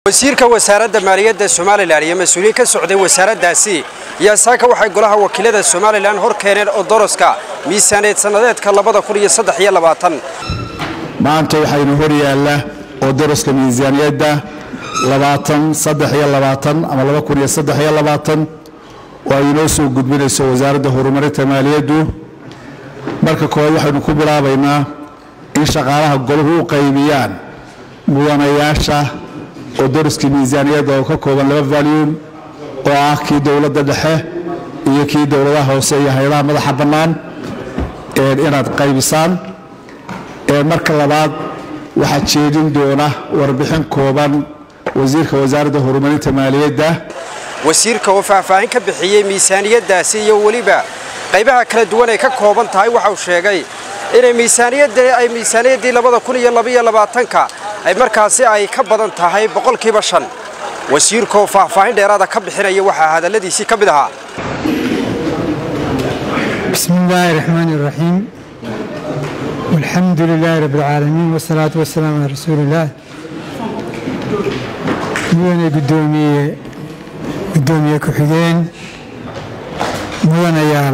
wasiirka wasaaradda maaliyadda somalilan iyo mas-uuliyiin ka socday wasaaraddaasi ayaa saaka waxay golaha wakiilada somalilan hor keeneen odoroska miisaaneed sannadeedka maanta waxaynu hor yaalla odoroska miisaaniyadda ama oo ay inoo soo gudbinayso wasaaradda horumarinta maaliyaddu marka koowaad waxaynu ku bilaabaynaa in shaqaalaha golahu u qaybiyaan mudanayaasha odoroskii miisaaniyadda oo ka kooban laba valyum oo ah kii dowladda dhexe iyo kii dowladaha hoose iyo hay-adaha madaxa bannaan inaad qaybisaan marka labaad waxaa jeedin doona warbixin kooban wasiirka wasaaradda horumarinta maaliyadda wasiirka oo faahfaahin ka bixiyey miisaaniyaddaasi iyo weliba qaybaha kala duwan ay ka kooban tahay waxauu sheegay inay miisaaniyadda ay miisaaniyaddii ka ay markaasi ay ka badan tahay boqolkiiba shan wasiirkaoo faahfaahin dheeraada ka bixinaya waxaa hadalladiisii ka mid ahaa بسم الله الرحمن الرحيم والحمد لله رب العالمين والصلاة والسلام على رسول الله مدن قدومية قدومية كحجين مدن يال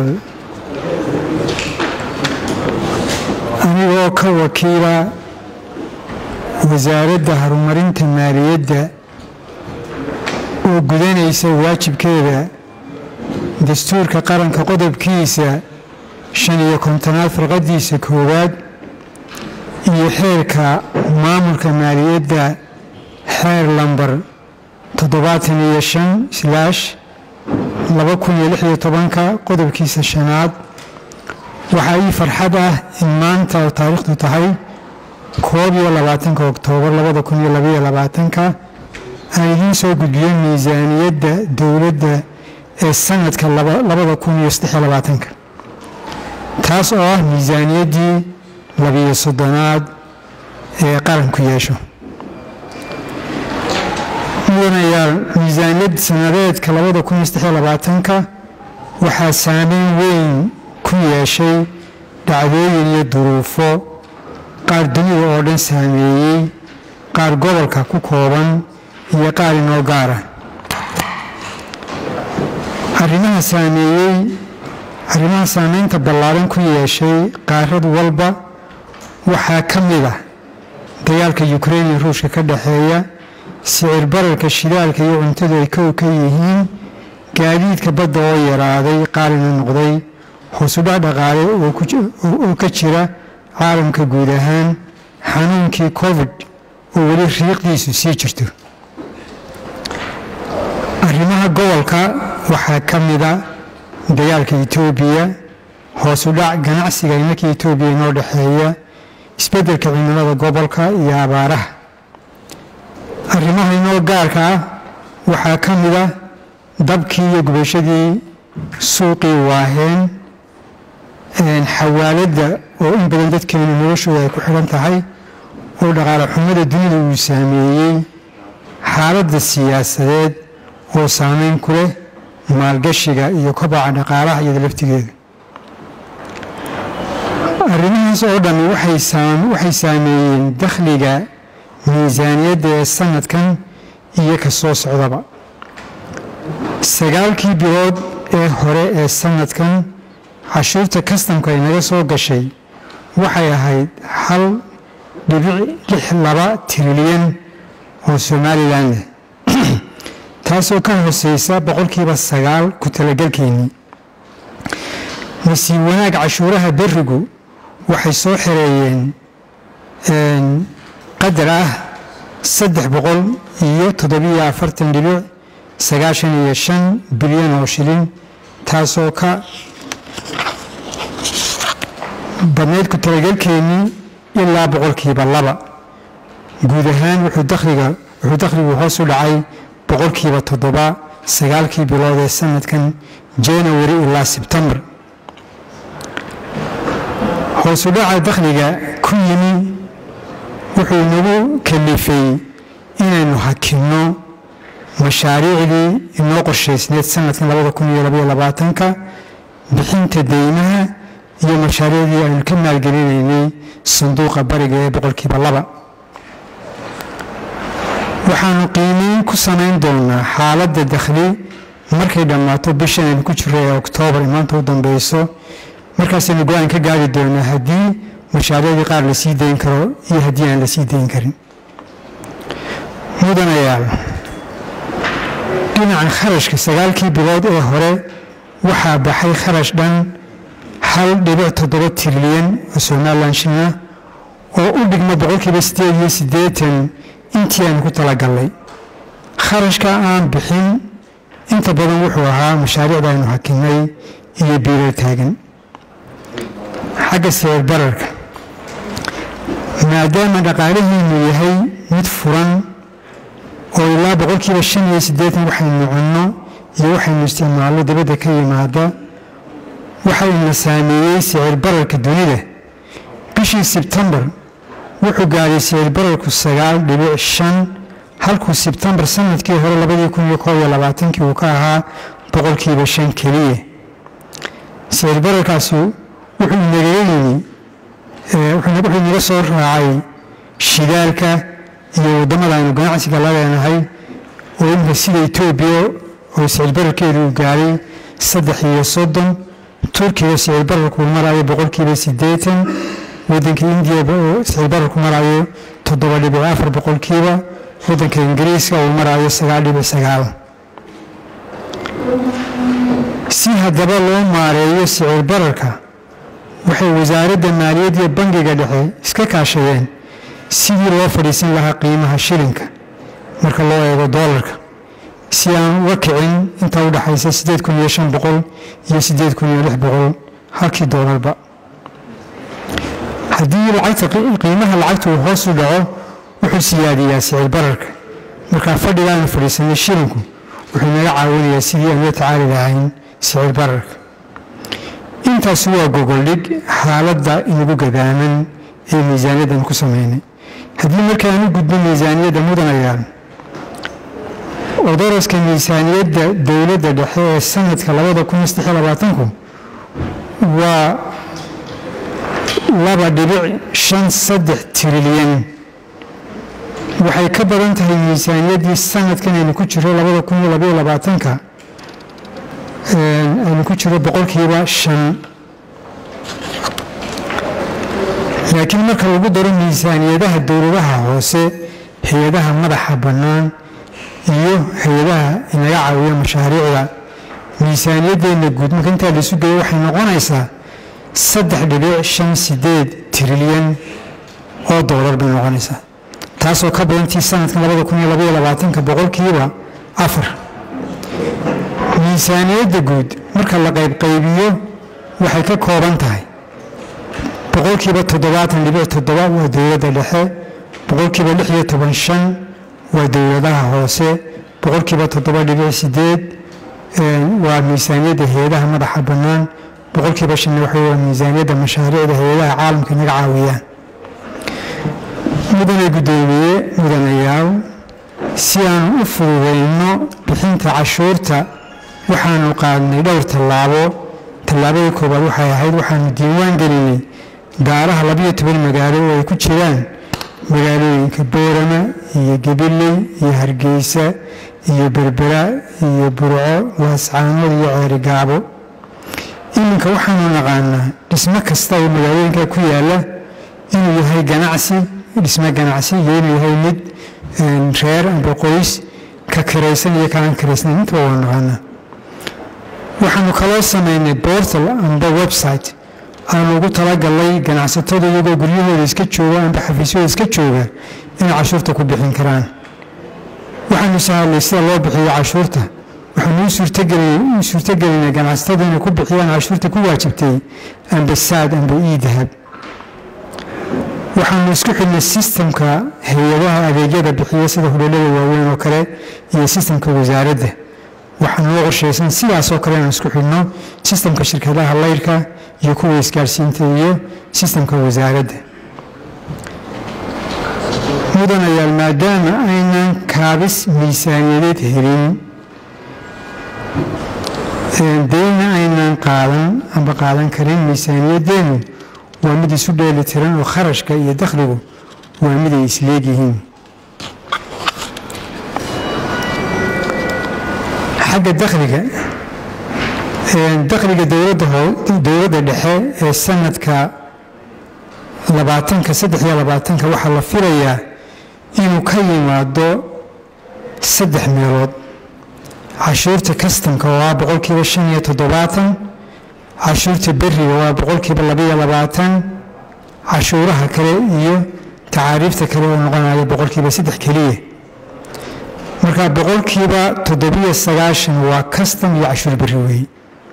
أنا كوكيلة wasaaradda horumarinta maaliyadda oo gudanaysa waajibkeeda dastuurka qaranka qodobkiisa shan iyo kontonaad farqadiisa koowaad iyo xeerka maamulka maaliyadda xeer lambar toddobaatan iyo shan slaash laba kun iyo lix iyo tobanka qodobkiisa shanaad waxaa ii farxad ah in maanta oo taariikhdu tahay koob iyo labaatanka oktoobar labada kun iyo labaiyo labaatanka aan idiin soo gudbiyo miisaaniyadda dowladda ee sanadka labada kun iyo saddexiyo labaatanka taas oo ah miisaaniyaddii labiyo soddonaad ee qaranku yeesho mudanayaal miisaaniyad sanadeedka labada kun iyo saddexiyo labaatanka waxaa saameyn weyn ku yeeshay dhacdooyin iyo duruufo qaar dunida oo dhan saameeyey qaar gobolka ku kooban iyo qaar inoo gaara arrimaha saameeyey arrimaha saameynta ballaaran ku yeeshay qaarad walba waxaa ka mid ah dagaalka yukrain iyo ruushka ka dhexeeya sicir bararka shidaalka iyo cuntadu ay kow ka yihiin gaadiidka badda oo yaraaday qaalina noqday hoosudhac dhaqaale oo ka jira caalamka guud ahaan xanuunkii covid oo weli riiqdiisu sii jirto arrimaha gobolka waxaa ka mida dagaalka etoobiya hoosu dhac ganacsiga imarkii etoobiya inoo dhexeeya isbeddelka cimilada gobolka iyo abaaraha arrimaha inoo gaarka ah waxaa ka mida dabkii iyo gubashadii suuqii waaheen xawaaladda oo in badan dadkeenu noloshooda ay ku xidhan tahay oo dhaqaale xumada dunida uu saameeyey xaaladda siyaasadeed oo saameyn ku leh maalgashiga iyo kobaca dhaqaalaha iyada laftigeeda arrimahaas oo dhan waxay saameeyeen dakhliga miisaaniyadda ee sanadkan iyo ka soo socdaba sagaalkii bilood ee hore ee sanadkan cashuurta kastamka ay naga soo gashay waxay ahayd hal dhibic lix laba trilyan oo somalilan leh taasoo ka hooseysa boqolkiiba sagaal ku talagelkeennii nasiib wanaag cashuuraha berigu waxay soo xereeyeen qadar ah saddex boqol iyo toddobiyo afartan dhibic sagaashan iyo shan bilyan oo shilin taasoo ka badnayd ku talagelkeennii ilaa boqolkiiba laba guud ahaan wuxuu dakhligu hoos u dhacay boqolkiiba toddoba sagaalkii bilood ee sanadkan janawari ilaa sebtembar hoosu dhaca dakhliga ku yimi wuxuu nagu kalifay inaynu hakinno mashaariicdii inoo qorshaysneed sanadkan labada kun iyo labaiyo labaatanka bixinta deymaha iyo mashaariicdii aynu ka maalgelinaynay sanduuqa bariga ee boqolkiiba laba waxaanu qiimeyn ku samayn doonaa xaaladda dakhli markay dhammaato bishan aynu ku jiro ee oktoobar ee maanta u dambeyso markaasaynu go-aan ka gaari doonaa haddii mashaariicdii qaar la sii dayn karo iyo haddii aan la sii dayn karin mudanayaal dhinaca kharashka sagaalkii bilood ee hore waxaa baxay kharash dhan hal dhibic toddoba trilyan oo somalilan shilina oo u dhigma boqolkiiba siddeed iyo siddeetan intii aanu ku talagallay kharashka aan bixin inta badan wuxuu ahaa mashaariicda aynu hakinay iyo biirar taagan xagga sicir bararka maadaama dhaqaalihiinu yahay mid furan oo ilaa boqolkiiba shan iyo siddeetan waxaynu cunno iyo waxaynu isticmaalno dibadda ka yimaada waxayna saameeyey sicir bararka dunida bishii sebtembar wuxuu gaadhay sicir bararku sagaal dhibic shan halkuu sebtembar sanadkii hore labadii kun iyo koob iyo labaatankii uu ka ahaa boqolkiiba shan keliya sicir bararkaasi wuxuu inaga yimi wuxuu inaga soo raacay shidaalka iyo waddamada aynu ganacsiga la leenahay oo imika sida etoobiya oo sicir bararkeedu uu gaadhay saddex iyo soddon turkiga sicir bararku marayo boqolkiiba siddeetan waddanka indiya oo sicir bararku marayo toddoba dhibic afar boqolkiiba waddanka ingiriiska uu marayo sagaal dhibic sagaal si haddaba loo maareeyo sicir bararka waxay wasaaradda maaliyadda iyo bangiga dhexe iska kaashadeen sidii loo fadhiisan lahaa qiimaha shilinka marka loo eego doolarka si aan uga kicin inta u dhaxaysa siddeed kun iyo shan boqol iyo siddeed kun iyo lix boqol halkii doolarba haddii lacagta qiimaha lacagta uu hoos u dhaco wuxuu siyaadiyaa sicir bararka markaa fadhigaanu fadhiisanay shilinku wuxuu naga caawinayaa sidii aan la tacaali lahayn sicir bararka intaasi waa gogoldhig xaaladda inagu gadaaman ee miisaaniyaddan ku samaynay haddii markaan u gudbo miisaaniyadda mudanayaal odoroska miisaaniyadda dowladda dhexe ee sanadka labada kun iyo saddex iyo labaatanku waa laba dhibic shan saddex trilyan waxay ka badan tahay miisaaniyaddii sanadkan aynu ku jiro labada kun iyo labaiyo labaatanka aynu ku jiro boqolkiiba shan laakiin marka lagu daro miisaaniyadaha dowladaha hoose hay-adaha madaxa bannaan iyo hay-adaha inaga caawiya mashaariicda miisaaniyaddeena guud marka intaa laisu geeyo waxay noqonaysaa saddex dhibic shan sideed trilyan oo doolar bay noqonaysaa taasoo ka badantii sanadkan labada kun iyo labaiyo labaatanka boqolkiiba afar miisaaniyadda guud marka la qaybqaybiyo waxay ka kooban tahay boqolkiiba toddobaatan dhibic toddoba waa dowladda dhexe boqolkiiba lix iyo toban shan waa dowladaha hoose boqolkiiba toddoba dhibic sideed waa miisaaniyadda hay-adaha madaxa bannaan boqolkiiba shanna waxa waa miisaaniyadda mashaariicda hay-adaha caalamka naga caawiyaan mudane guddoomiye mudanayaal si aan u fududayno bixinta cashuurta waxaanu qaadnay dhowr tallaabo tallaabada koowaad waxay ahayd waxaanu diiwaan gelinay gaaraha labiyo toban magaalo oo ay ku jiraan magaalooyinka boorama iyo gabiley iyo hargeysa iyo berbera iyo burco laascaanood iyo ceerigaabo iminka waxaanu naqaanaa dhismo kasta oo magaalooyinka ku yaala inuu yahay ganacsi dhismo ganacsi iyo inuu yahay mid reer amba qoys ka kiraysan iyo kaaan kiraysnayn intaba waa naqaanaa waxaanu kaloo samaynay bortal amba website aanu ugu talagalnay ganacsatada iyagoo guryahooda iska jooga amba xafiisyahooda iska jooga inay cashuurta ku bixin karaan waxaanu sahalnay sida loo bixiyo cashuurta waxaanu u suurtogelinay ganacsatada inay ku bixiyaan cashuurta ku waajibtay amba saad amba iidahab waxaanu isku xidhnay sistamka hay-adaha adeegyada bixiya sida hudheelada waaweyn oo kale iyo sistamka wasaaradda waxaa noo qorshaysan sidaasoo kale inaan isku xidhno sistamka shirkadaha layrka iyo kuwa isgaarsiinta iyo sistamka wasaaradda mudanayaal maadaama aynan kaabis miisaaniyadeed helin deyna aynan qaadan amba qaadan karin miisaaniyaddeenu waa mid isu dheeli tiran oo kharashka iyo dakhligu waa mid ay isleegyihiin xagga dakhliga dakhliga dowladda dhexe ee sanadka labaatanka saddex iyo labaatanka waxaa la filayaa inuu ka yimaado saddex meelood cashuurta kastamka waa boqolkiiba shan iyo toddobaatan cashuurta beriga waa boqolkiiba labaiyo labaatan cashuuraha kale iyo tacaariifta kale oo noqonaya boqolkiiba saddex keliya marka boqolkiiba toddobiyo sagaashan waa kastam iyo cashuur beri weeye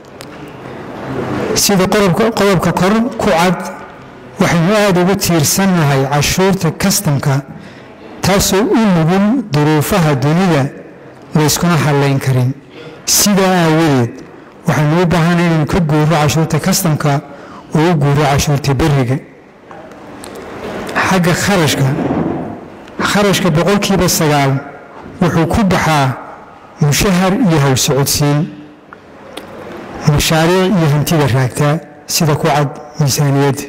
sida qodobka kor ku cad waxaynu aada ugu tiirsannahay cashuurta kastamka taasoo u nugul duruufaha dunida layskuna hadlayn karin sidaa aawadeed waxaynu u baahanay inaynu ka guuro cashuurta kastamka oo u guuro cashuurta beriga xagga kharashka kharashka boqolkiiba sagaal wuxuu ku baxaa mushahar iyo howsocodsiin mashaariic iyo hantida raagtaa sida ku cad miisaaniyadda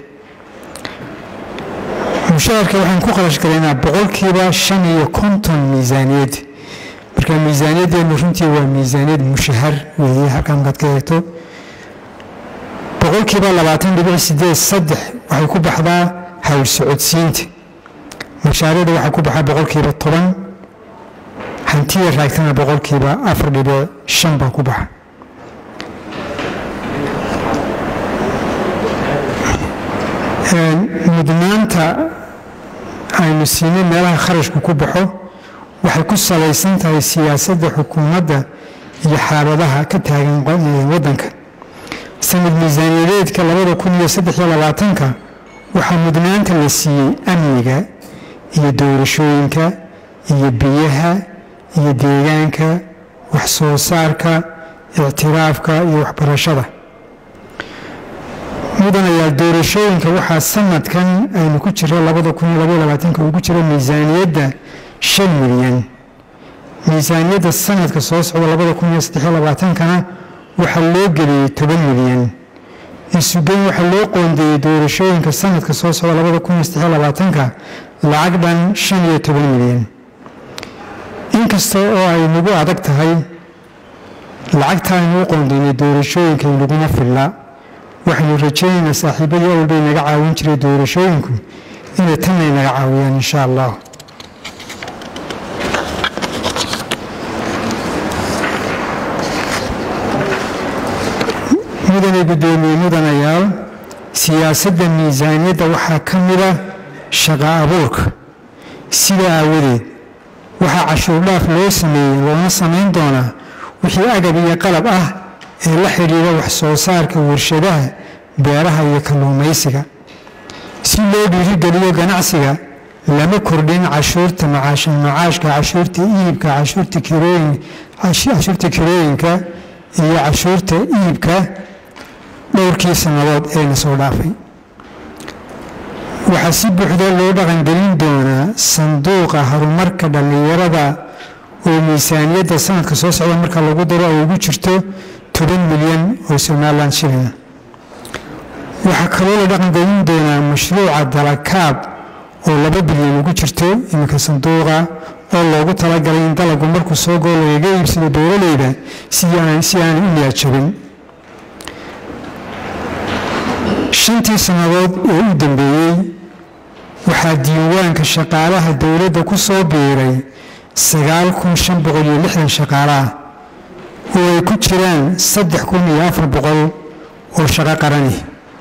mushaharka waxaan ku kharash galaynaa boqolkiiba shan iyo konton miisaaniyadda marka miisaaniyaddeenu runtii waa miisaaniyad mushahar weeye halkaa markaad ka eegto boqolkiiba labaatan dhibic sideed saddex waxay ku baxdaa hawl socodsiinta mashaariicda waxaa ku baxaa boqolkiiba toban hantida raagtana boqolkiiba afar dhibic shan baa ku baxa mudnaanta aynu siinay meelaha kharashku ku baxo waxay ku salaysan tahay siyaasadda xukuumadda iyo xaaladaha ka taagan waddanka sanad miisaaniyadeedka labada kun iyo saddex iyo labaatanka waxaa mudnaanta la siiyey amniga iyo doorashooyinka iyo biyaha iyo deegaanka wax soo saarka ictiraafka iyo waxbarashada mudanayaal doorashooyinka waxaa sanadkan aynu ku jiro labada kun iyo labaiyo labaatanka uu ku jiro miisaaniyadda shan milyan miisaaniyadda sanadka soo socda labada kun iyo saddexiyo labaatankana waxaa loo geliyey toban milyan isugeyn waxaa loo qoondeeyey doorashooyinka sanadka soo socda labada kun iyo saddexiyo labaatanka lacag dhan shan iyo toban milyan inkasta oo ay nagu adag tahay lacagta aynu u qoondeynay doorashooyinka inaguma filla waxaynu rajaynaynaa saaxiibadii awalbay naga caawin jiray doorashooyinku inay tanay naga caawiyaan insha allah mudane guddoomiye mudanayaal siyaasadda miisaaniyadda waxaa ka mida shaqa abuurka sida aawadeed waxaa cashuur dhaaf loo sameeyey loona samayn doonaa wixii agab iyo qalab ah ee la xidhiidha wax soo saarka warshadaha beeraha iyo kalluumaysiga si loo dhiirigeliyo ganacsiga lama kordhin cashuurta macaashka cashuurta iibka cashuurta kirooyinka iyo cashuurta iibka dhowrkii sannadood ee na soo dhaafay waxaa si buuxda loo dhaqangelin doonaa sanduuqa horumarka dhallinyarada oo miisaaniyadda sanadka soo socda marka lagu daro ay ugu jirto toban milyan oo somalilan shilina waxaa kaloo la dhaqangelin doonaa mashruuca dalakaab oo laba bilyan ugu jirto iminka sanduuqa oo loogu talagalay in dalagu markuu soo goo lagaga iibsado beeraleyda si aanay u niyaajabin shantii sannadood ee u dambeeyey waxaa diiwaanka shaqaalaha dowladda ku soo biiray sagaal kun shan boqol iyo lixdan shaqaalaah oo ay ku jiraan saddex kun iyo afar boqol oo shaqo qarani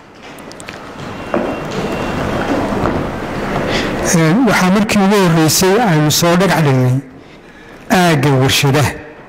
waxaa markii ugu horreysay aynu soo dhagax dhignay aagga warshadaha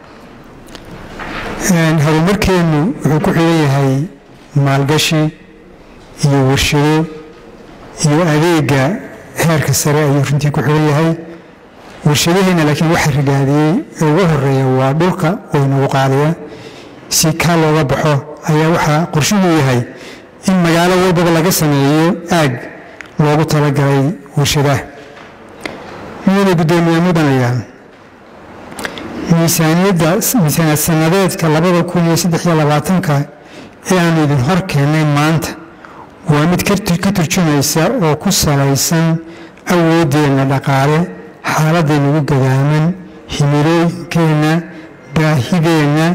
horumarkeennu wuxuu ku xiran yahay maalgashi iyo warshado iyo adeega heerka sare ayuu runtii ku xiran yahay warshadaheenna laakiin waxa rigaadiyey ee ugu horeeya waa dhulka oo inagu qaadaya si kaa looga baxo ayaa waxaa qorshuhu yahay in magaalo walbaba laga sameeyo aag loogu talagalay warshadaha mudane guddoomiye mudanayaan miisaaniyadda miisaaniyad sanadeedka labada kun iyo saddex iyo labaatanka ee aanu idin hor keennay maanta waa mid ka turjumaysa oo ku salaysan awooddeenna dhaqaale xaaladaynagu gadaaman himilooyinkeenna baahideenna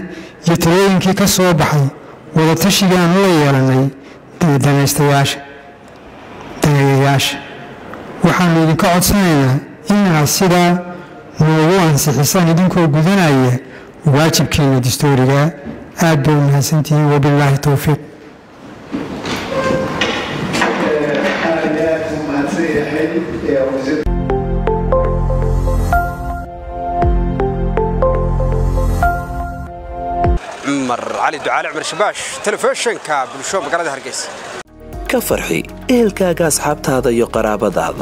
talooyinkii ka soo baxay wadatashigaanu la yeelannay danaystayaasha daneeyayaasha waxaannu idinka codsanaynaa inaad sidaa noogu ansixisaan idinkoo gudanaya waajibkiina dastuuriga aad bay u mahadsantihiin wabilaahi towfiiq cumar cali ducaale cumar shabaash telefishinka bulsho magaalada hargeysa ka farxi ehelkaaga asxaabtaada iyo qaraabadaada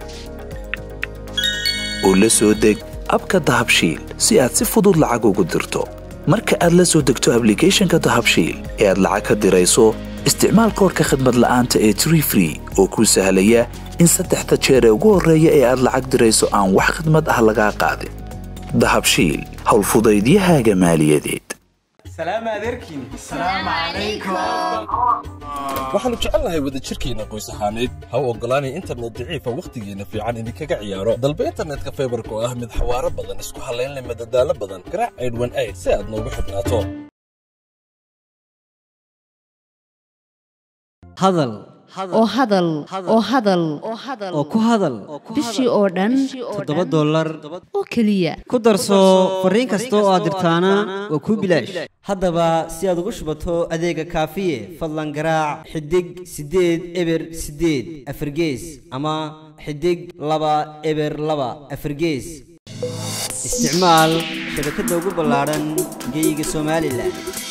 u la soo deg abka dahabshiil si aad si fudud lacag ugu dirto marka aad la soo degto ablicathonka dahabshiil ee aad lacag ka dirayso isticmaal koorka khadmad la'aanta ee tree free oo kuu sahlaya in saddexda jeer ee ugu horreeya ee aad lacag dirayso aan wax khadmad ah lagaa qaadin dahabshiil howlfudaydiyahaaga maaliyadeed waxaannu jecelnahay wadajirkeenna qoys ahaaneed ha u oggolaanay internet daciifa wakhtigeenna fiican idinkaga ciyaaro dalba internetka faybarka oo ah mid xawaaro badan isku hallaynleh madadaalo badan garaac aydhwan ayd si aad noogu xidhnaato hadal oo hadal oo hadal oo ku hadal bishii oo dhan toddoba dollar oo keliya ku darso fariin kasta oo aad dirtaana waa kuu bilaash haddaba si aad ugu shubato adeega kaafiye fadlan garaac xidig siddeed eber siddeed afargees ama xidig laba eber laba afargees isticmaal shabakadda ugu ballaadhan geyga somalilan